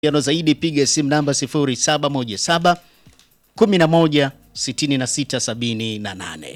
Yano zaidi piga simu namba 0717 11 66 78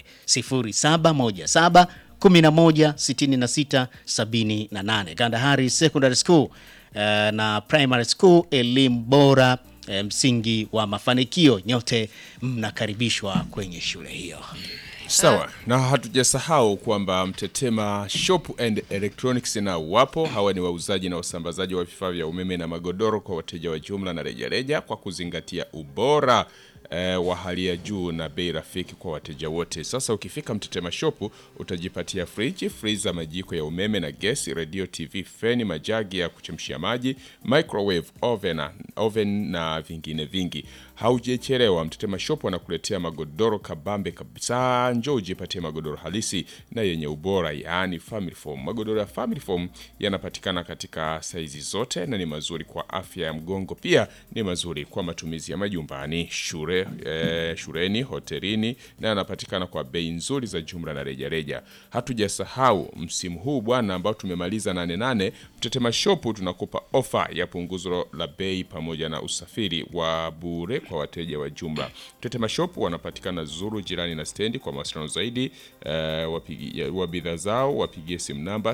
0717 11 66 78. Kandahari Secondary School eh, na Primary School, elimu bora eh, msingi wa mafanikio. Nyote mnakaribishwa kwenye shule hiyo. Sawa, na hatujasahau kwamba Mtetema Shop and Electronics na wapo. Hawa ni wauzaji na wasambazaji wa vifaa vya umeme na magodoro kwa wateja wa jumla na rejareja kwa kuzingatia ubora eh, wa hali ya juu na bei rafiki kwa wateja wote. Sasa ukifika Mtetema Shop utajipatia friji, freezer, majiko ya umeme na gesi, radio, TV, feni, majagi ya kuchemshia maji, microwave, oven, oven na vingine vingi. Haujachelewa, Mtetema Shop wanakuletea magodoro kabambe kabisa. Njoo ujipatie magodoro halisi na yenye ubora, yaani family foam. Magodoro ya family foam yanapatikana katika saizi zote na ni mazuri kwa afya ya mgongo, pia ni mazuri kwa matumizi ya majumbani, shule, eh, shuleni, hotelini na yanapatikana kwa bei nzuri za jumla na rejareja. Hatujasahau msimu huu bwana, ambao tumemaliza nane nane, Mtetema Shop tunakupa ofa ya punguzo la bei pamoja na usafiri wa bure kwa wateja wa jumla. Mtetema Shop wanapatikana Zuru, jirani na stendi. Kwa mawasiliano zaidi eh, wapigi- ya- wa bidhaa zao wapigie simu namba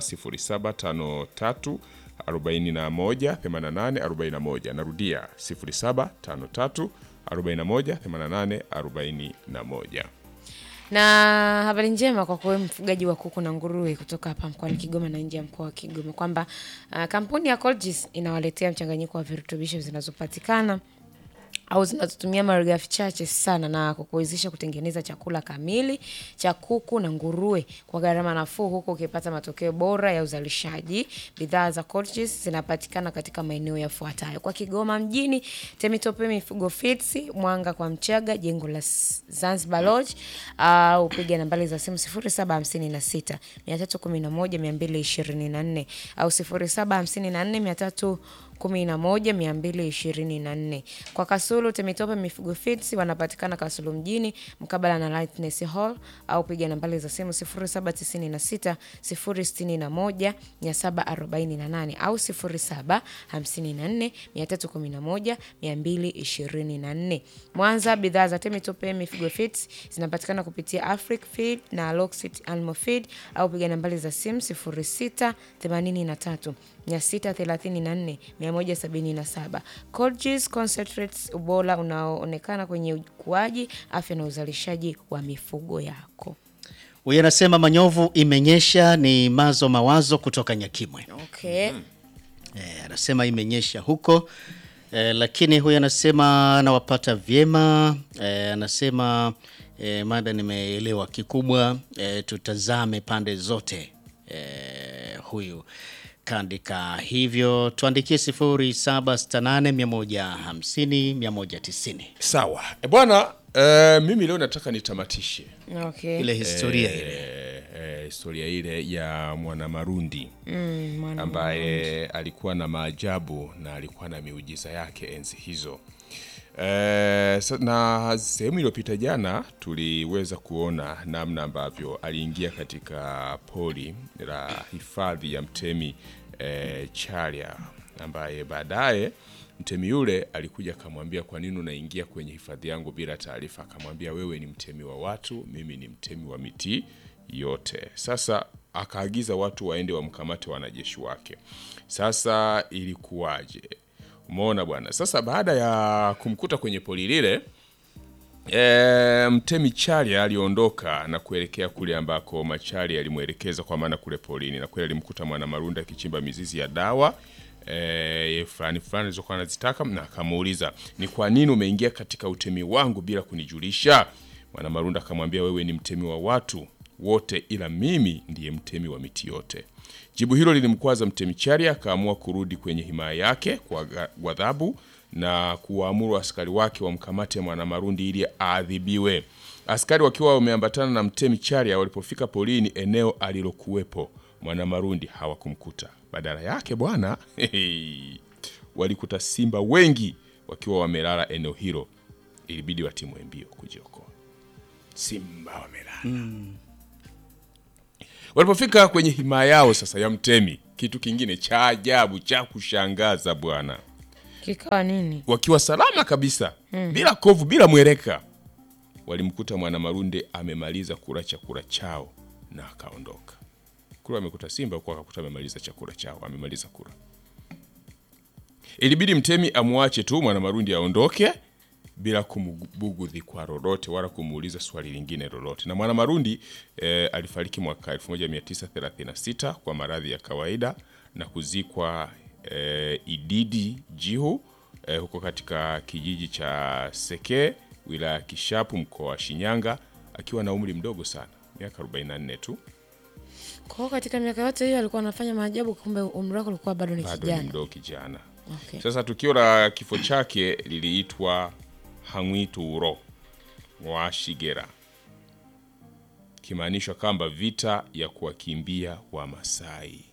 0753 41 88 41. Narudia 0753 41 88 41. Na habari njema kwa kuwe mfugaji wa kuku na nguruwe kutoka hapa mkoani Kigoma na nje ya mkoa wa Kigoma kwamba uh, kampuni ya Colgis inawaletea mchanganyiko wa virutubisho zinazopatikana au zinazotumia malighafi chache sana na kukuwezesha kutengeneza chakula kamili cha kuku na nguruwe kwa gharama nafuu, huku ukipata matokeo bora ya uzalishaji. Bidhaa za Colgis zinapatikana katika maeneo yafuatayo: kwa Kigoma mjini, Temitope Mifugo Feeds, Mwanga kwa Mchaga, jengo la S- Zanzibar Lodge, au piga nambari za simu 0756 311 224 au 0754 311 kwa Kasulu Temitope Mifugo Feeds wanapatikana Kasulu mjini mkabala na Lightness Hall au piga nambari za simu 0796 061 748 au 0754 311 224. Mwanza, bidhaa za Temitope Mifugo Feeds zinapatikana kupitia Afric Feed na Loxit Animal Feed au piga nambari za simu 0683 634 177. Colgis Concentrates, ubora unaoonekana kwenye ukuaji, afya na uzalishaji wa mifugo yako. Huyu anasema manyovu imenyesha, ni mazo mawazo kutoka Nyakimwe. Okay. Eh, anasema imenyesha huko eh, lakini huyu anasema anawapata vyema eh, anasema eh, mada nimeelewa kikubwa eh, tutazame pande zote eh, huyu kaandika hivyo, tuandikie 0768 150 190 Sawa e bwana, eh, mimi leo nataka nitamatishe Okay. ile historia ile eh, eh, historia ile ya Mwanamarundi ambaye alikuwa na maajabu na alikuwa na miujiza yake enzi hizo. Eh, sa- na sehemu iliyopita jana tuliweza kuona namna ambavyo aliingia katika pori la hifadhi ya mtemi eh, Charya ambaye baadaye mtemi yule alikuja akamwambia, kwa nini unaingia kwenye hifadhi yangu bila taarifa? Akamwambia, wewe ni mtemi wa watu, mimi ni mtemi wa miti yote. Sasa akaagiza watu waende wamkamate wanajeshi wake. Sasa ilikuwaje? Umeona bwana. Sasa baada ya kumkuta kwenye poli lile E, mtemi Charya aliondoka na kuelekea kule ambako Machari alimwelekeza kwa maana kule polini, na kweli alimkuta Mwanamarunda akichimba mizizi ya dawa e, fulani fulani alizokuwa anazitaka, na akamuuliza ni kwa nini umeingia katika utemi wangu bila kunijulisha? Mwanamarunda akamwambia wewe ni mtemi wa watu wote, ila mimi ndiye mtemi wa miti yote. Jibu hilo lilimkwaza mtemi Charya, akaamua kurudi kwenye himaya yake kwa ga- ghadhabu na kuwaamuru askari wake wamkamate Mwanamarundi ili aadhibiwe. Askari wakiwa wameambatana na mtemi Charya, walipofika polini eneo alilokuwepo Mwanamarundi hawakumkuta. Badala yake bwana, walikuta simba wengi wakiwa wamelala eneo hilo. Ilibidi watimwe mbio kujiokoa. Simba wamelala. Walipofika kwenye himaya yao sasa ya mtemi, kitu kingine cha ajabu cha kushangaza bwana Kikawa nini? wakiwa salama kabisa bila kovu bila mweleka walimkuta mwanamarundi amemaliza kula chakula chao na akaondoka kule amekuta simba huku akakuta amemaliza chakula chao amemaliza kula ilibidi mtemi amwache tu mwanamarundi aondoke bila kumbugudhi kwa lolote wala kumuuliza swali lingine lolote na mwanamarundi eh, alifariki mwaka 1936 kwa maradhi ya kawaida na kuzikwa eh, ididi jihu eh, huko katika kijiji cha seke wilaya ya kishapu mkoa wa shinyanga akiwa na umri mdogo sana miaka 44 tu Kwa hiyo katika miaka yote hiyo alikuwa anafanya maajabu, kumbe umri wake ulikuwa bado ni bado ni kijana. mdogo kijana Okay. Sasa tukio la kifo chake liliitwa Hang'wituro wa Shigera, kimaanishwa kwamba vita ya kuwakimbia Wamasai.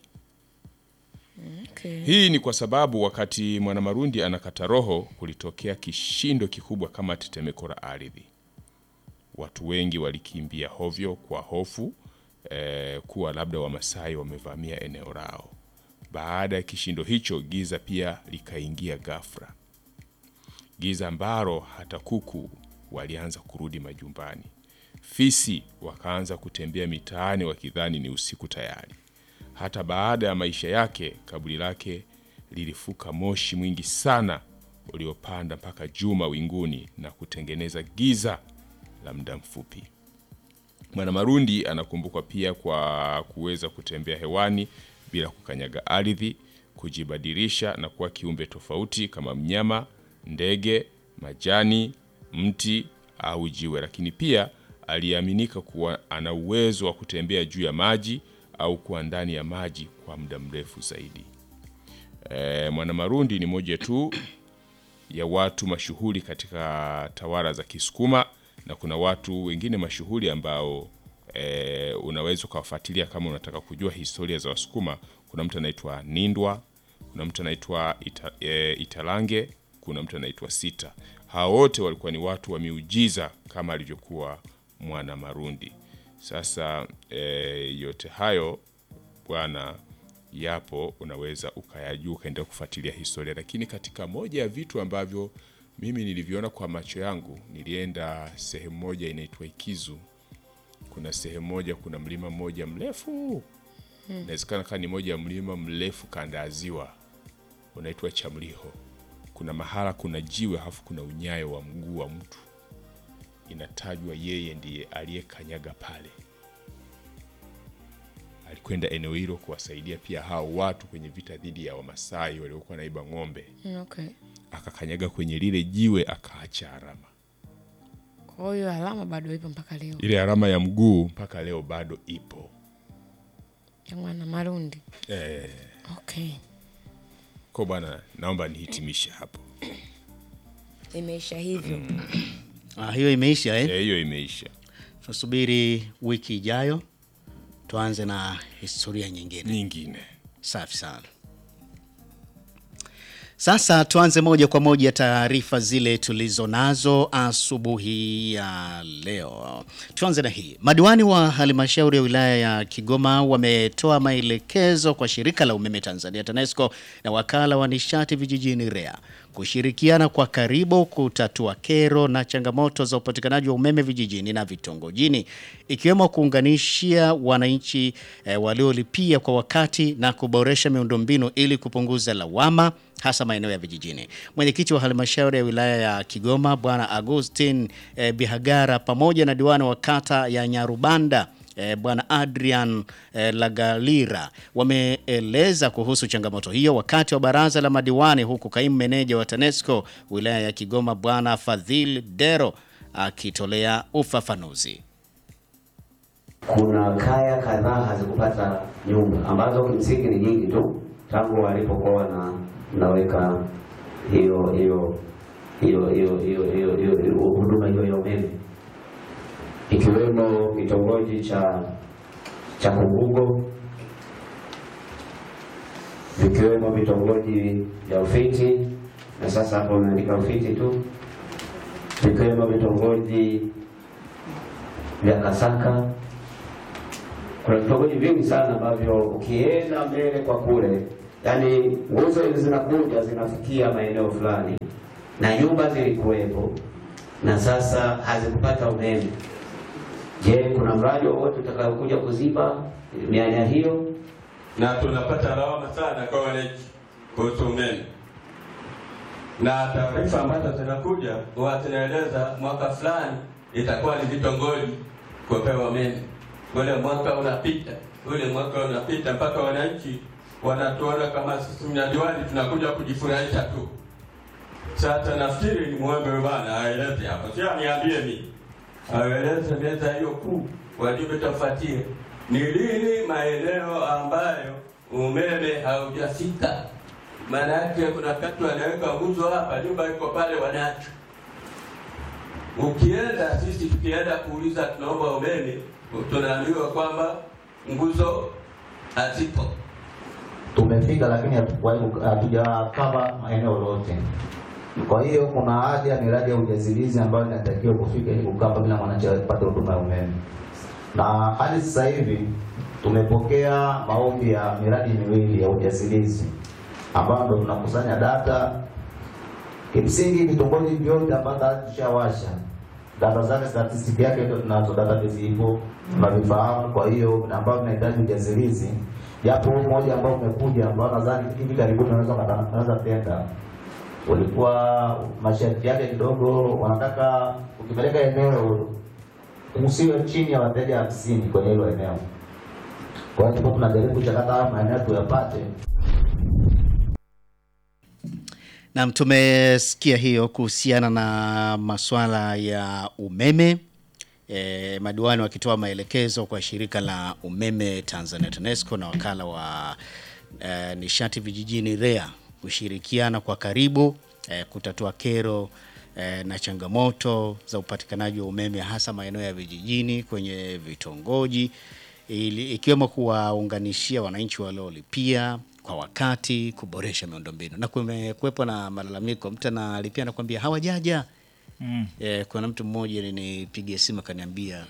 Okay. Hii ni kwa sababu wakati Mwanamarundi anakata roho, kulitokea kishindo kikubwa kama tetemeko la ardhi. Watu wengi walikimbia hovyo kwa hofu eh, kuwa labda Wamasai wamevamia eneo lao. Baada ya kishindo hicho, giza pia likaingia ghafla, giza ambalo hata kuku walianza kurudi majumbani. Fisi wakaanza kutembea mitaani wakidhani ni usiku tayari. Hata baada ya maisha yake, kaburi lake lilifuka moshi mwingi sana uliopanda mpaka juu mawinguni na kutengeneza giza la muda mfupi. Mwanamarundi anakumbukwa pia kwa kuweza kutembea hewani bila kukanyaga ardhi, kujibadilisha na kuwa kiumbe tofauti kama mnyama, ndege, majani, mti au jiwe, lakini pia aliaminika kuwa ana uwezo wa kutembea juu ya maji au kuwa ndani ya maji kwa muda mrefu zaidi. E, Mwanamarundi ni moja tu ya watu mashuhuri katika tawala za Kisukuma na kuna watu wengine mashuhuri ambao e, unaweza ukawafuatilia kama unataka kujua historia za Wasukuma. Kuna mtu anaitwa Nindwa, kuna mtu anaitwa Ita, e, Italange, kuna mtu anaitwa Sita. Hao wote walikuwa ni watu wa miujiza kama alivyokuwa Mwanamarundi. Sasa e, yote hayo bwana yapo, unaweza ukayajua ukaendelea kufuatilia historia, lakini katika moja ya vitu ambavyo mimi nilivyoona kwa macho yangu, nilienda sehemu moja inaitwa Ikizu. Kuna sehemu moja, kuna mlima mmoja mrefu, inawezekana kama ni moja ya mlima mrefu kanda ya ziwa, unaitwa Chamliho. Kuna mahala kuna jiwe halafu kuna unyayo wa mguu wa mtu, inatajwa yeye ndiye aliyekanyaga pale alikwenda eneo hilo kuwasaidia pia hao watu kwenye vita dhidi ya Wamasai waliokuwa naiba ng'ombe. Okay. Akakanyaga kwenye lile jiwe akaacha alama. Kwa hiyo alama bado ipo mpaka leo Ile alama ya mguu mpaka leo bado ipo. ya mwana Marundi. Eh, Okay. kwa bwana, naomba nihitimishe hapo. Imeisha hivyo. Ah, hiyo imeisha eh? Eh, hiyo imeisha. Tunasubiri wiki ijayo tuanze na historia nyingine. Nyingine Safi sana. Sasa tuanze moja kwa moja taarifa zile tulizo nazo asubuhi ya leo. Tuanze na hii. Madiwani wa halmashauri ya wilaya ya Kigoma wametoa maelekezo kwa shirika la umeme Tanzania TANESCO na wakala wa nishati vijijini REA kushirikiana kwa karibu kutatua kero na changamoto za upatikanaji wa umeme vijijini na vitongojini ikiwemo kuunganishia wananchi eh, waliolipia kwa wakati na kuboresha miundombinu ili kupunguza lawama hasa maeneo ya vijijini. Mwenyekiti wa halmashauri ya wilaya ya Kigoma Bwana Agustin eh, Bihagara pamoja na diwani wa kata ya Nyarubanda eh, Bwana Adrian eh, Lagalira wameeleza kuhusu changamoto hiyo wakati wa baraza la madiwani, huku kaimu meneja wa TANESCO wilaya ya Kigoma Bwana Fadhil Dero akitolea ufafanuzi. Kuna kaya kadhaa hazikupata nyumba ambazo kimsingi ni nyingi tu tangu walipokuwa wana naweka hiyo hiyo hiyo hiyo hiyo hiyo hiyo hiyo huduma hiyo ya umeme, ikiwemo kitongoji cha cha Kungugo, vikiwemo vitongoji vya Ufiti, na sasa hapo umeandika Ufiti tu, vikiwemo vitongoji vya Kasaka kuna vitongoji vingi sana ambavyo ukienda mbele kwa kule yaani nguzo hizi zinakuja zinafikia maeneo fulani na nyumba zilikuwepo na sasa hazikupata umeme. Je, kuna mradi wowote utakaokuja kuziba mianya hiyo? na tunapata lawama sana kwa wananchi kuhusu umeme, na taarifa ambazo zinakuja huwa zinaeleza mwaka fulani itakuwa ni vitongoji kupewa umeme, ule mwaka unapita, ule mwaka unapita, mpaka wananchi wanatuona kama sisi mnadiwani tunakuja kujifurahisha tu. Sasa nafikiri ni mwombe huyu bwana aeleze hapo, sio aniambie mimi, aeleze meza hiyo kuu wajumbe tafuatie ni lini maeneo ambayo umeme haujafika. Maana yake kuna wakati wanaweka nguzo hapa, nyumba iko pale, wanacho. Ukienda sisi tukienda kuuliza tunaomba umeme, tunaambiwa kwamba nguzo hazipo. tumefika lakini hatukuwahi- hatujakava maeneo yote. Kwa hiyo kuna haja ya miradi ya ujazilizi ambayo inatakiwa kufika ili kukava bila mwananchi apate huduma ya umeme, na hadi sasa hivi tumepokea maombi ya miradi miwili ya ujazilizi ambayo ndo tunakusanya data. Kimsingi vitongoji vyote ambavyo tushawasha data zake, statistiki yake ndio tunazo, database ipo tunavifahamu. Kwa hiyo ambao tunahitaji ujazilizi, japo huu mmoja ambao umekuja ambao nadhani hivi karibuni unaweza unaweza tenda, ulikuwa masharti yake kidogo, wanataka ukipeleka eneo usiwe chini ya wateja hamsini kwenye hilo eneo. Kwa hiyo tulikuwa tunajaribu kuchakata haya maeneo tuyapate Naam, tumesikia hiyo kuhusiana na masuala ya umeme e, madiwani wakitoa maelekezo kwa shirika la umeme Tanzania TANESCO na wakala wa e, nishati vijijini REA kushirikiana kwa karibu e, kutatua kero e, na changamoto za upatikanaji wa umeme hasa maeneo ya vijijini kwenye vitongoji ili, ikiwemo kuwaunganishia wananchi waliolipia kwa wakati, kuboresha miundombinu. Na kumekuwepo na malalamiko, mtu analipia nakwambia hawajaja. Mm. E, kuna mtu mmoja ninipigia simu akaniambia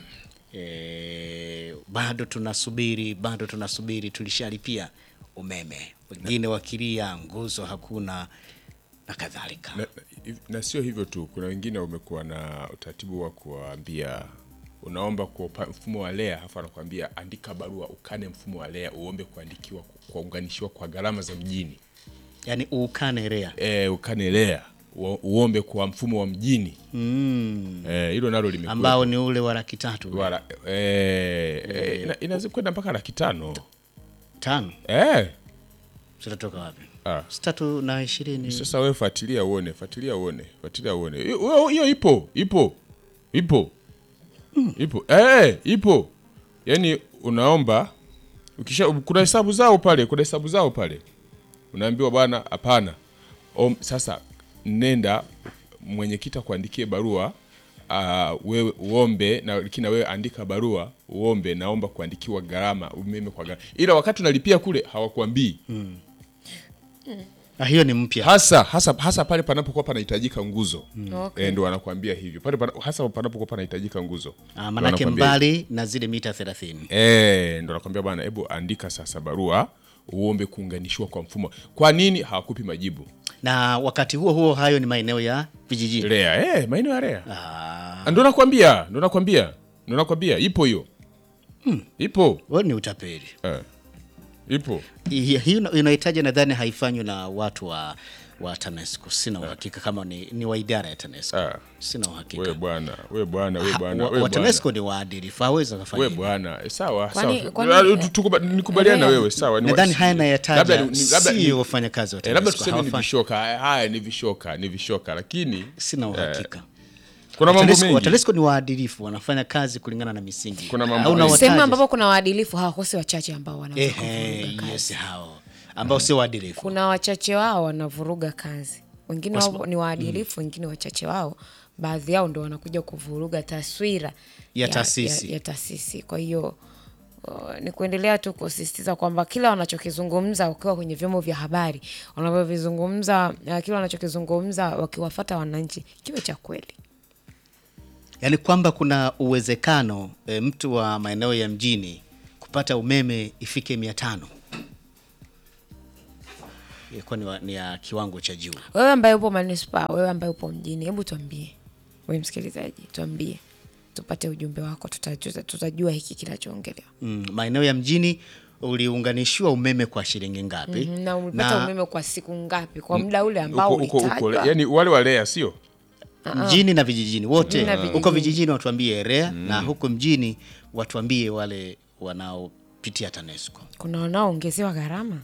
e, bado tunasubiri, bado tunasubiri, tulishalipia umeme, wengine wakilia nguzo hakuna na kadhalika. na, na, na sio hivyo tu, kuna wengine wamekuwa na utaratibu wa kuwaambia unaomba kwa upa- mfumo wa LEA, halafu anakuambia andika barua ukane mfumo wa LEA uombe kuandikiwa kuunganishiwa kwa gharama za mjini. Yaani uukane REA. E, ukane LEA u- uombe kwa mfumo wa mjini Mm. Eh, hilo nalo limekuwa ambao ni ule wa laki tatu wala eh, eh, ina- inaweza kwenda mpaka laki tano tano eh. zitatoka wapi? Ah. Si tatu na ishirini. Sasa wewe fuatilia uone, fuatilia uone, fuatilia uone. Hiyo- Hiyo hiyo ipo, ipo, ipo, ipo, eh, ipo. Yaani unaomba ukisha, kuna hesabu zao pale, kuna hesabu zao pale, unaambiwa bwana, hapana. Om- Sasa nenda mwenyekiti akuandikie barua uh, wewe uombe na lakini na wewe andika barua uombe, naomba kuandikiwa gharama umeme kwa gharama, ila wakati unalipia kule hawakuambii Ah, hiyo ni mpya. hasa hasa hasa pale panapokuwa panahitajika nguzo Okay. eh, ndo wanakuambia hivyo pale pana, hasa panapokuwa panahitajika nguzo Ah, ndo manake wanakuambia mbali na zile mita 30. eh, ndo nakwambia bwana, hebu andika sasa barua uombe kuunganishiwa kwa mfumo. Kwa nini hawakupi majibu? Na wakati huo huo hayo ni maeneo ya vijijini. REA eh, maeneo ya REA Ah, ndo nakwambia, ndo nakwambia, ndo nakwambia, ipo hiyo ipo huo ni utapeli. eh, ipo Hi- Hii una- unahitaji nadhani haifanywi na watu wa wa TANESCO. Sina uhakika kama ni, ni wa idara ya TANESCO. Ah. Sina uhakika. we bwana, we bwana, we Ha, bwana, wa- we wa bwana. TANESCO ni waadilifu, hawezi kufanya we hivyo. bwana eh, sawa Kwani- sawa kwani- Ah, tu- tukuba- nikubaliana na Rea- wewe sawa ni wa- Nadhani haya nayataja labda ni- labda ni- sio wafanyakazi wa Eh, labda TANESCO. tuseme ni hawafanyi. vishoka haya haya ni vishoka ni vishoka lakini Sina uhakika. kuna mambo TANESCO- mengi TANESCO ni waadilifu, wanafanya kazi kulingana na misingi. Kuna mambo Au mengi. unawataja- sehemu ambapo kuna waadilifu hawakosi wachache ambao wanaweza Ehe, kuvuruga kazi. yes, hao ambao sio waadilifu. kuna wachache wao wanavuruga kazi wengine wao ni waadilifu wengine wachache wao baadhi yao ndo wanakuja kuvuruga taswira Ya taasisi. ya, ya taasisi kwa hiyo uh, ni kuendelea tu kusisitiza kwamba kila wanachokizungumza wakiwa kwenye vyombo vya habari wanavyovizungumza uh, kila wanachokizungumza wakiwafata wananchi kiwe cha kweli Yaani kwamba kuna uwezekano e, mtu wa maeneo ya mjini kupata umeme ifike mia tano ilikuwa ni, wa- ni ya kiwango cha juu. Wewe ambaye upo manispaa, wewe ambaye upo mjini, hebu tuambie, wewe msikilizaji, tuambie, tupate ujumbe wako, tuta- tuta- tutajua hiki kinachoongelewa. Mm, maeneo ya mjini uliunganishiwa umeme kwa shilingi ngapi? Mhm, na umepata Na- umeme kwa siku ngapi, kwa muda ule ambao Uko- uko- uko- ulitajwa? yani wale walea sio mjini na vijijini wote Na huko vijijini. vijijini watuambie REA na huko mjini watuambie wale wanaopitia TANESCO Kuna wanaoongezewa gharama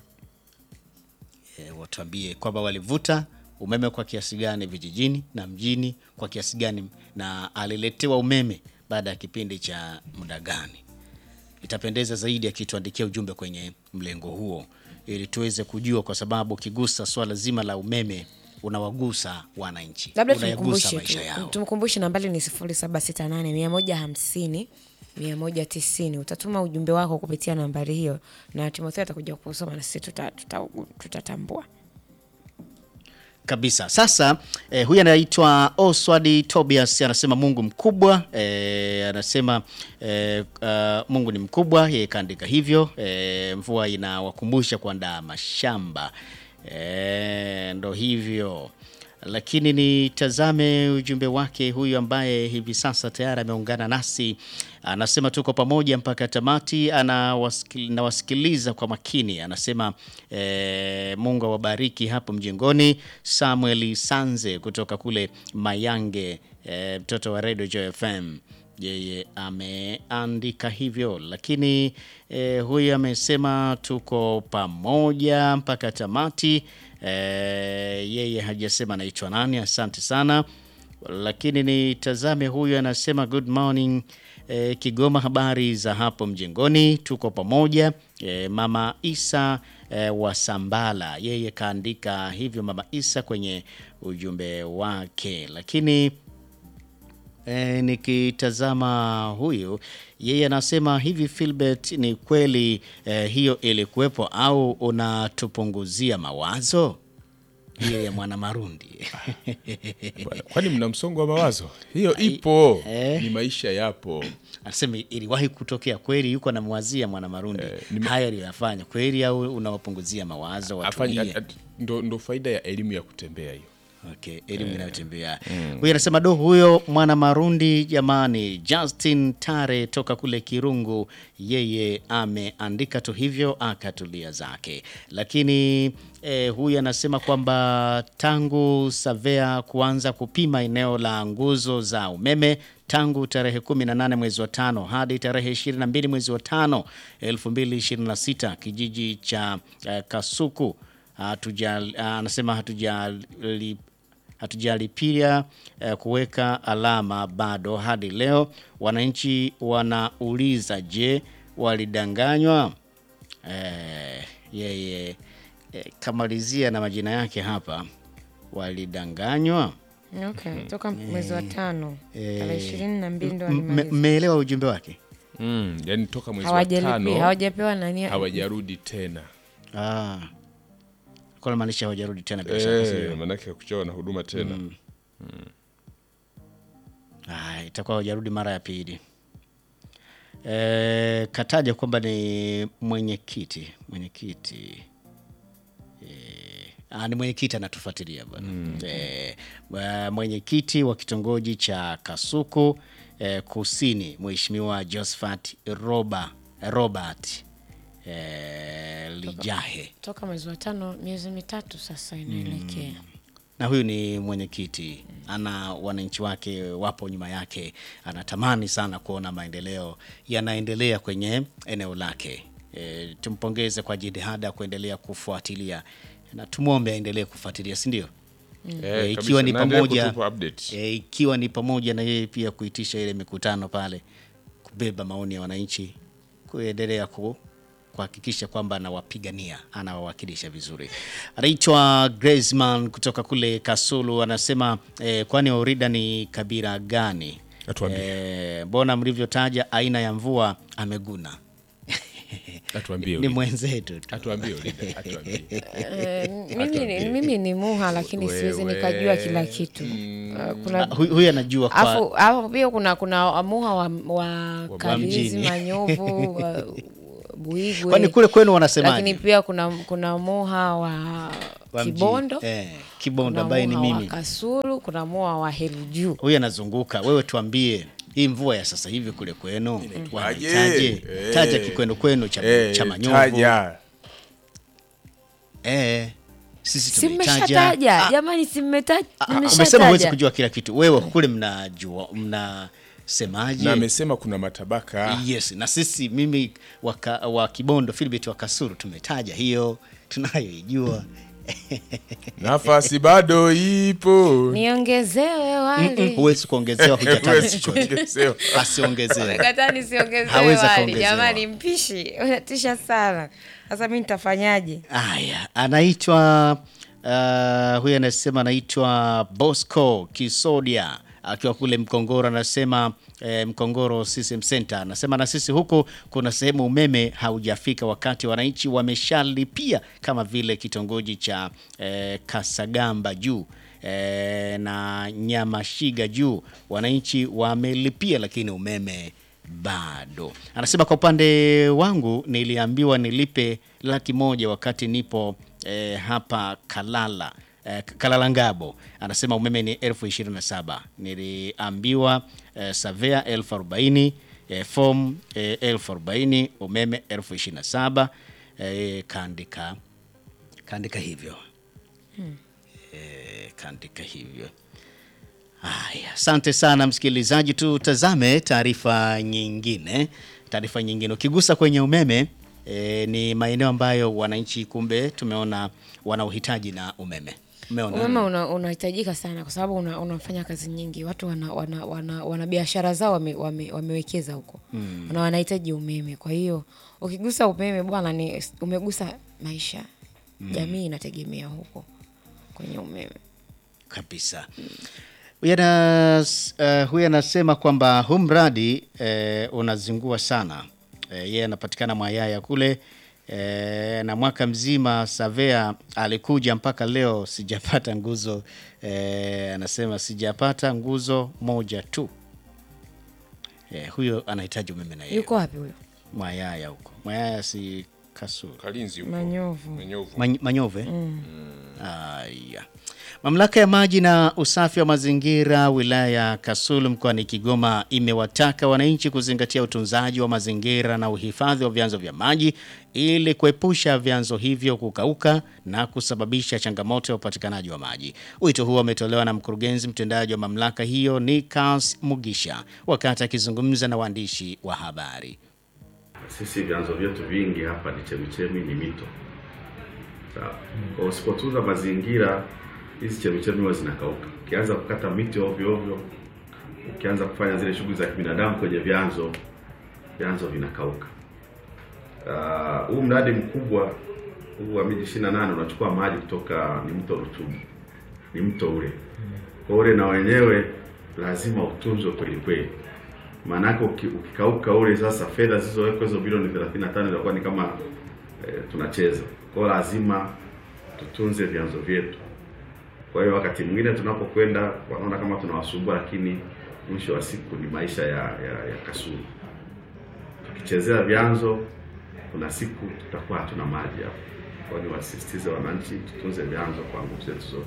e, watuambie kwamba walivuta umeme kwa kiasi gani vijijini na mjini kwa kiasi gani na aliletewa umeme baada ya kipindi cha muda gani. Itapendeza zaidi akituandikia ujumbe kwenye mlengo huo ili tuweze kujua, kwa sababu ukigusa swala zima la umeme unawagusa wananchi, labda unayagusa tumkumbushe maisha tu, yao. tumkumbushe nambari ni sifuri saba sita nane mia moja hamsini mia moja tisini utatuma ujumbe wako kupitia nambari hiyo na timotheo atakuja kusoma na sisi tuta- tuta- tutatambua kabisa. Sasa eh, huyu anaitwa Oswald Tobias anasema Mungu mkubwa eh, anasema eh, uh, Mungu ni mkubwa, yeye kaandika hivyo eh, mvua inawakumbusha kuandaa mashamba eh, ndo hivyo lakini nitazame ujumbe wake huyu ambaye hivi sasa tayari ameungana nasi, anasema tuko pamoja mpaka tamati, anawasikil- nawasikiliza kwa makini. Anasema eh, Mungu awabariki hapo mjengoni. Samuel Sanze kutoka kule Mayange, eh, mtoto wa Radio Joy FM yeye ameandika hivyo, lakini eh, huyu amesema tuko pamoja mpaka tamati. Eh, yeye hajasema anaitwa nani. Asante sana, lakini nitazame huyu anasema good morning eh, Kigoma, habari za hapo mjengoni, tuko pamoja. Eh, mama Isa eh, wa Sambala, yeye kaandika hivyo mama Isa kwenye ujumbe wake, lakini E, nikitazama huyu yeye anasema hivi, Philbert, ni kweli e, hiyo ilikuwepo au unatupunguzia mawazo? Hiyo ya mwana Marundi Bwana, kwani mna msongo wa mawazo? Hiyo ipo, eh. ni maisha yapo. anasema iliwahi kutokea kweli, yuko anamwazia mwana Marundi nime- haya aliyoyafanya kweli, au unawapunguzia mawazo Afanye- watulie? at- at- ndo, ndo faida ya elimu ya kutembea hiyo. Okay, elimu inayotembea huyu anasema do huyo mwana Marundi jamani, Justin Tare toka kule Kirungu, yeye ameandika tu hivyo akatulia zake. Lakini eh, huyu anasema kwamba tangu Savea kuanza kupima eneo la nguzo za umeme tangu tarehe 18 mwezi wa tano hadi tarehe 22 mwezi wa tano 2026 kijiji cha eh, Kasuku hatuja anasema hatujali hatujalipia eh, kuweka alama bado hadi leo. Wananchi wanauliza, je, walidanganywa? Eh, yeye eh, kamalizia na majina yake hapa, walidanganywa. okay. toka mwezi wa tano tarehe ishirini na mbili ndo M- walimaliza. Mmeelewa ujumbe wake? Mm, yani toka mwezi wa Hawajalipia, tano hawajapewa nani hawajarudi tena Ah, kwa namaanisha hawajarudi tena bila shaka, eh, sio? manake kuchawa na huduma tena Ah, itakuwa hawajarudi mara ya pili. E, kataja kwamba ni mwenyekiti mwenyekiti e, ah, ni mwenyekiti anatufuatilia bwana e, mwenyekiti wa kitongoji cha Kasuku e, Kusini, Mheshimiwa Josephat Roba, Robert e, Lijahe toka mwezi wa tano miezi mitatu sasa inaelekea na huyu ni mwenyekiti, ana wananchi wake wapo nyuma yake, anatamani sana kuona maendeleo yanaendelea kwenye eneo lake. E, tumpongeze kwa jitihada ya kuendelea kufuatilia na tumwombe aendelee kufuatilia, si ndio? Eh, E, kabisa. ikiwa ni Na endelea pamoja kutupa update. e, ikiwa ni pamoja na yeye pia kuitisha ile mikutano pale, kubeba maoni ya wananchi, kuendelea ku kuhakikisha kwamba anawapigania anawawakilisha vizuri. Anaitwa Graceman kutoka kule Kasulu, anasema eh, kwani Orida ni kabila gani? Atuambie. Eh, mbona mlivyotaja aina ya mvua ameguna? Atuambie ni Ulida. mwenzetu tu. Atuambie Ulida, atuambie. Eh, mimi, ni- mimi ni muha lakini siwezi Wewe. nikajua kila kitu Eh, kuna Ah, huyu huyu anajua kwa Afu hapo pia kuna kuna muha wa, wa Karizi, mjini. Manyovu, wa, Buigwe. Kwani kule kwenu wanasemaje? Lakini pia kuna kuna Moha wa, Wa mjini. Kibondo. Eh, Kibondo kuna ambaye ni Moha wa mimi. Kasulu, kuna Moha wa Heru Huyu anazunguka. Wewe tuambie hii mvua ya sasa hivi kule kwenu Inaitwaje? wanaitaje? Eh. Taja kikwenu kwenu cha, Eh, cha manyovu. taja. Eh, sisi Si tumeitaja. mmeshataja jamani, si mmeta- Ah, ah, Umesema mmeshataja. huwezi kujua kila kitu. Wewe kule mnajua mnasemaje? na amesema kuna matabaka Yes, na sisi mimi waka, wa Kibondo Philbert wa Kasuru tumetaja hiyo tunayoijua. nafasi bado ipo Niongezewe wali. Huwezi kuongezewa hujataja Huwezi chochote. kuongezewa. Asiongezewe. Kataa nisiongezewe Hawezi wali. akaongezewa. Jamani, mpishi unatisha sana. Sasa mi nitafanyaje? Aya, anaitwa uh, huyu anasema anaitwa Bosco Kisodia akiwa kule Mkongoro, anasema eh, Mkongoro CCM Center, anasema na sisi huku kuna sehemu umeme haujafika, wakati wananchi wameshalipia kama vile kitongoji cha eh, Kasagamba juu eh, na Nyamashiga juu, wananchi wamelipia, lakini umeme bado. Anasema kwa upande wangu niliambiwa nilipe laki moja wakati nipo eh, hapa Kalala eh, Kalala Ngabo. Anasema umeme ni elfu ishirini na saba niliambiwa eh, savea elfu arobaini eh, form eh, elfu arobaini umeme elfu ishirini na saba eh, kaandika kaandika hivyo eh, kaandika hivyo Haya, asante sana msikilizaji, tutazame taarifa nyingine. Taarifa nyingine, ukigusa kwenye umeme e, ni maeneo ambayo wananchi kumbe tumeona wana uhitaji na umeme. Umeona? Umeme una- unahitajika sana kwa sababu una, unafanya kazi nyingi. Watu wana, wana, wana, wana biashara zao wame, wame, wamewekeza huko na wanahitaji umeme. Kwa hiyo ukigusa umeme bwana, ni umegusa maisha. Jamii inategemea huko kwenye umeme. kabisa. Huyu anas- eh, huyu anasema kwamba huu mradi eh, unazingua sana. Eh, Yeye anapatikana Mwayaya kule eh, na mwaka mzima Savea alikuja mpaka leo sijapata nguzo eh, anasema sijapata nguzo moja tu. Eh, huyo anahitaji umeme na yeye. Yuko wapi huyo? Mwayaya huko. Mwayaya si Kasulu. kalinzi huko. Manyovu. Manyovu. Many- Manyove. Aya. Mamlaka ya maji na usafi wa mazingira wilaya ya Kasulu mkoani Kigoma imewataka wananchi kuzingatia utunzaji wa mazingira na uhifadhi wa vyanzo vya maji ili kuepusha vyanzo hivyo kukauka na kusababisha changamoto ya upatikanaji wa maji. Wito huo umetolewa na mkurugenzi mtendaji wa mamlaka hiyo Nikas Mugisha wakati akizungumza na waandishi wa habari. Sisi vyanzo vyetu vingi hapa ni chemichemi, ni mito. Sawa. Kwa usipotunza mazingira, hizi chemichemi huwa zinakauka. Ukianza kukata miti ovyo ovyo, ukianza kufanya zile shughuli za kibinadamu kwenye vyanzo, vyanzo vinakauka. Ah, huu mradi mkubwa huu wa miji 28 unachukua maji kutoka ni mto Rutubu, ni mto ule. Kwa ule na wenyewe lazima utunzwe kweli kweli maanake uki- ukikauka ule sasa fedha zilizowekwa hizo bilioni 35 zitakuwa ni kama eh, tunacheza. Kwa hiyo lazima tutunze vyanzo vyetu. Kwa hiyo wakati mwingine tunapokwenda wanaona kama tunawasumbua, lakini mwisho wa siku ni maisha ya, ya, ya Kasulu. Tukichezea vyanzo, kuna siku tutakuwa hatuna maji hapo. Kwa hiyo niwasisitize wananchi tutunze vyanzo kwa nguvu zetu zote.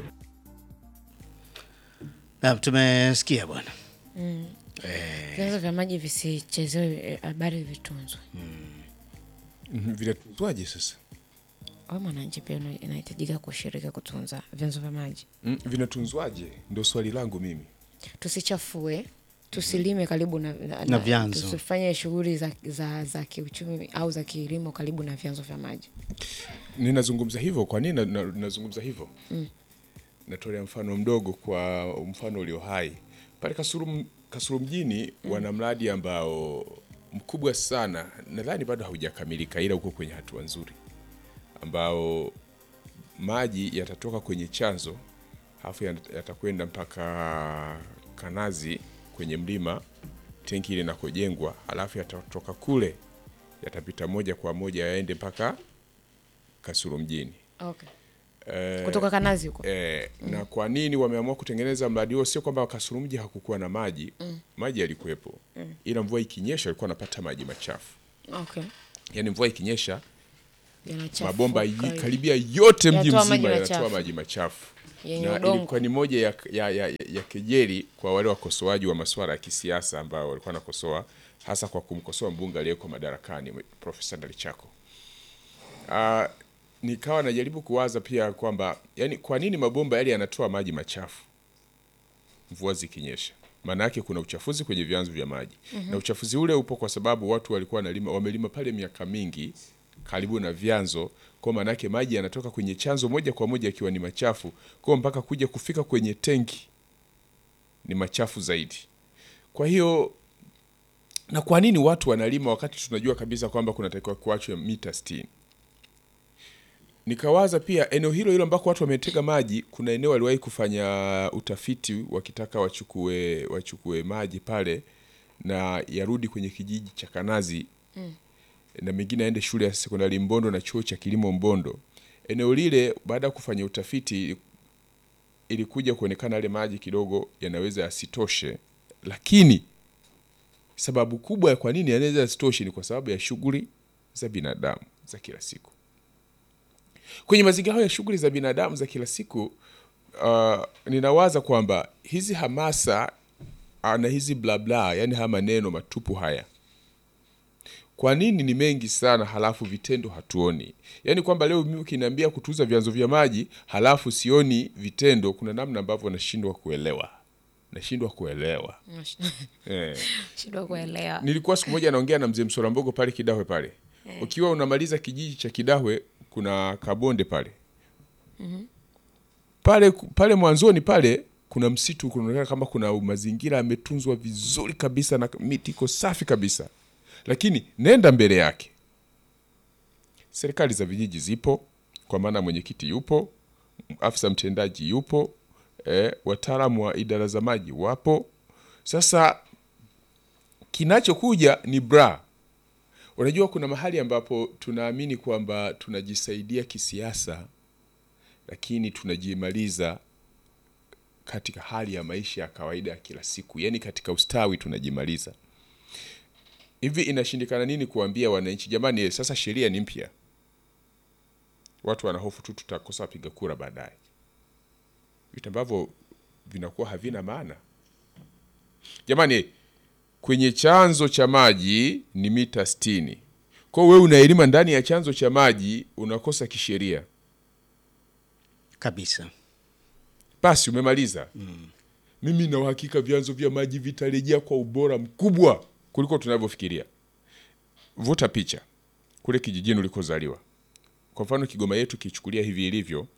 Naam, tumesikia bwana. Vyanzo vya maji visichezewe, eh, habari vitunzwe. Mhm, Vinatunzwaje sasa? Wewe mwananchi pia una- inahitajika kushiriki kutunza vyanzo vya maji. Mm, Vinatunzwaje? Ndio swali langu mimi. Tusichafue, tusilime karibu na, na, Na vyanzo. Tusifanye shughuli za, za, za kiuchumi au za kilimo karibu na vyanzo vya maji. Ninazungumza hivyo. Kwa nini na- na- nazungumza hivyo? Natolea mfano mdogo kwa mfano ulio hai pale Kasulu, Kasulu mjini wana mradi ambao mkubwa sana, nadhani bado haujakamilika, ila uko kwenye hatua nzuri, ambao maji yatatoka kwenye chanzo halafu yat- yatakwenda mpaka Kanazi kwenye mlima, tenki ile inakojengwa, halafu yatatoka kule yatapita moja kwa moja yaende mpaka Kasulu mjini. Okay. Eh, Kutoka Kanazi huko. Eh, na kwa nini wameamua kutengeneza mradi huo? Sio kwamba Kasulu mji hakukuwa na maji maji yalikuwepo, ila mvua ikinyesha walikuwa wanapata maji machafu. Okay. yaani mvua ikinyesha Yanachafuka. mabomba yi- karibia yote mji Yanatoa maji mzima yanatoa machafu. maji machafu Yenye na udongo. ilikuwa ni moja ya, ya, ya, ya kejeli kwa wale wakosoaji wa masuala ya kisiasa ambao walikuwa wanakosoa hasa kwa kumkosoa mbunge aliyeko madarakani Profesa Ndalichako. Uh, nikawa najaribu kuwaza pia kwamba yani, kwa nini mabomba yale yanatoa maji machafu mvua zikinyesha? Maana yake kuna uchafuzi kwenye vyanzo vya maji na uchafuzi ule upo kwa sababu watu walikuwa wanalima, wamelima pale miaka mingi karibu na vyanzo, kwa maana yake maji yanatoka kwenye chanzo moja kwa moja yakiwa ni machafu, kwa mpaka kuja kufika kwenye tenki ni machafu zaidi. Kwa hiyo na kwa nini watu wanalima wakati tunajua kabisa kwamba kunatakiwa kuachwe mita 60? Nikawaza pia eneo hilo hilo ambako watu wametega maji, kuna eneo waliwahi kufanya utafiti wakitaka wachukue wachukue maji pale na yarudi kwenye kijiji cha Kanazi na mengine aende shule ya sekondari Mbondo na chuo cha kilimo Mbondo. Eneo lile baada ya kufanya utafiti ilikuja kuonekana yale maji kidogo yanaweza yasitoshe, lakini sababu kubwa ya kwa nini yanaweza yasitoshe ni kwa sababu ya shughuli za binadamu za kila siku. Kwenye mazingira hayo ya shughuli za binadamu za kila siku, uh, ninawaza kwamba hizi hamasa uh, na hizi blabla, yani haya maneno matupu haya kwa nini ni mengi sana halafu vitendo hatuoni? Yaani kwamba leo mimi ukiniambia kutunza vyanzo vya maji halafu sioni vitendo, kuna namna ambavyo nashindwa kuelewa, nashindwa kuelewa eh. Shindwa kuelewa. Nilikuwa siku moja naongea na mzee Msolambogo pale Kidahwe pale, ukiwa unamaliza kijiji cha Kidahwe kuna kabonde pale pale pale mwanzoni pale kuna msitu, kunaonekana kama kuna mazingira yametunzwa vizuri kabisa na miti iko safi kabisa, lakini nenda mbele yake, serikali za vijiji zipo, kwa maana mwenyekiti yupo, afisa mtendaji yupo, eh, wataalamu wa idara za maji wapo. Sasa kinachokuja ni bra. Unajua, kuna mahali ambapo tunaamini kwamba tunajisaidia kisiasa, lakini tunajimaliza katika hali ya maisha ya kawaida ya kila siku, yaani katika ustawi tunajimaliza. Hivi inashindikana nini kuambia wananchi, jamani, eh, sasa sheria ni mpya, watu wanahofu tu tutakosa wapiga kura baadaye, vitu ambavyo vinakuwa havina maana. Jamani, eh, kwenye chanzo cha maji ni mita 60. Kwa hiyo wewe unaelima ndani ya chanzo cha maji unakosa kisheria, kabisa. basi umemaliza. Mimi na uhakika vyanzo vya maji vitarejea kwa ubora mkubwa kuliko tunavyofikiria. Vuta picha kule kijijini ulikozaliwa. Kwa mfano Kigoma yetu kichukulia hivi ilivyo,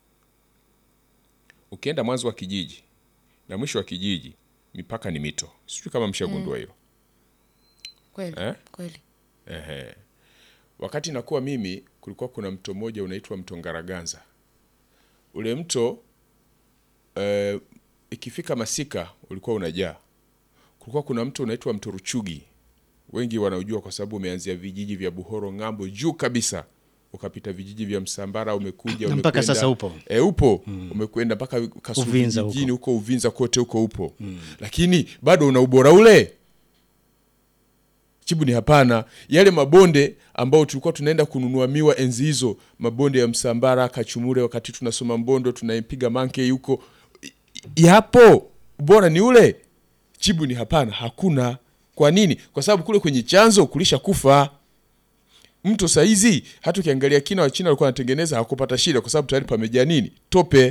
ukienda mwanzo wa kijiji na mwisho wa kijiji mipaka ni mito. Sijui kama mshagundua hilo. Kweli. Eh? Kweli. Ehe. Wakati nakuwa mimi, kulikuwa kuna mto mmoja unaitwa mto Ngaraganza. Ule mto eh, ikifika masika ulikuwa unajaa. Kulikuwa kuna mto unaitwa mto Ruchugi, wengi wanaujua kwa sababu umeanzia vijiji vya Buhoro ng'ambo juu kabisa, ukapita vijiji vya Msambara, umekuja Na mpaka umekwenda- sasa upo. E, upo umekwenda mpaka Kasulu Uvinza vijijini huko Uvinza kote huko upo, lakini bado una ubora ule Jibu ni hapana. Yale mabonde ambao tulikuwa tunaenda kununua miwa enzi hizo, mabonde ya Msambara, Kachumure, wakati tunasoma Mbondo, tunaipiga manke huko, i- i- yapo, ubora ni ule? Jibu ni hapana, hakuna. Kwa nini? Kwa sababu kule kwenye chanzo kulisha kufa mto. Saizi hata ukiangalia kina wa China walikuwa wanatengeneza, hakupata shida, kwa sababu tayari pamejaa nini? Tope.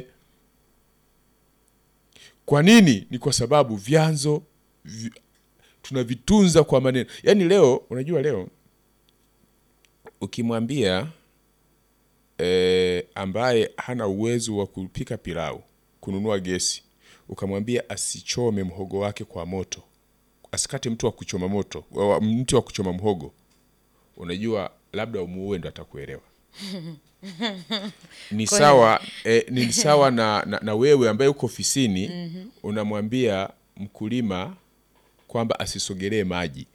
Kwa nini? Ni kwa sababu vyanzo vi, tunavitunza kwa maneno. Yaani leo, unajua leo ukimwambia eh, ambaye hana uwezo wa kupika pilau kununua gesi, ukamwambia asichome mhogo wake kwa moto, asikate mtu wa kuchoma moto, wa- mti wa kuchoma mhogo, unajua labda umuue ndo atakuelewa. ni sawa eh, ni sawa na, na, na wewe ambaye uko ofisini unamwambia mkulima kwamba asisogelee maji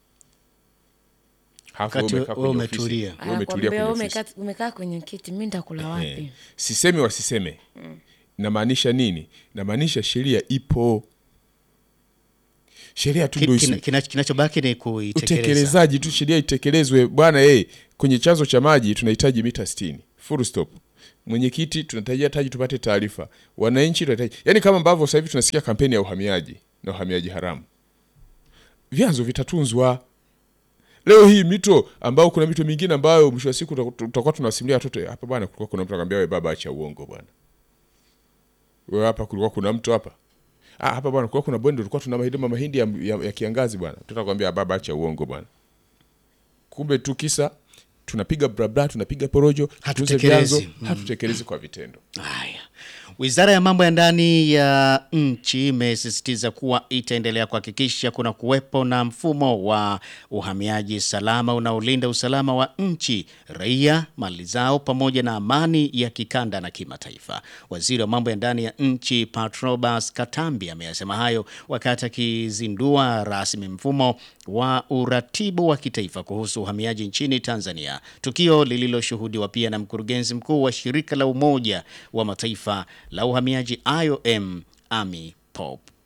Halafu Wakati wewe umekaa wewe kwenye ofisi. umetulia. Wewe umetulia Anakwambia kwenye wewe ofisi. umekaa umekaa kwenye kiti, mimi nitakula wapi? Eh, sisemi wasiseme namaanisha nini namaanisha sheria ipo sheria tu Ki- ndio kina- isi- kina- kinachobaki ni kuitekeleza. utekelezaji tu, sheria itekelezwe bwana. Hey, kwenye chanzo cha maji tunahitaji mita 60 full stop. Mwenyekiti, tunahitaji taji tupate taarifa. Wananchi tunahitaji, yani kama ambavyo sasa hivi tunasikia kampeni ya uhamiaji na uhamiaji haramu, vyanzo vitatunzwa. Leo hii mito ambao kuna mito mingine ambayo mwisho wa siku tuta- tutakuwa tunawasimulia watoto hapa, bwana, kulikuwa kuna mtu akamwambia wewe baba, acha uongo bwana, wewe hapa kulikuwa kuna mtu hapa Ah, hapa bwana kulikuwa kuna bonde tulikuwa tuna mahindi mahindi ya, ya, ya kiangazi bwana. Tutakwambia baba acha uongo bwana. Kumbe tu kisa tunapiga blabla, tunapiga porojo, tuuze Hatutekelezi. vyanzo, hatutekelezi kwa vitendo. Haya. Wizara ya mambo ya ndani ya nchi imesisitiza kuwa itaendelea kuhakikisha kuna kuwepo na mfumo wa uhamiaji salama unaolinda usalama wa nchi, raia, mali zao pamoja na amani ya kikanda na kimataifa. Waziri wa mambo ya ndani ya nchi Patrobas Katambi ameyasema hayo wakati akizindua rasmi mfumo wa uratibu wa kitaifa kuhusu uhamiaji nchini Tanzania, tukio lililoshuhudiwa pia na mkurugenzi mkuu wa shirika la Umoja wa Mataifa la uhamiaji IOM Amy Pope.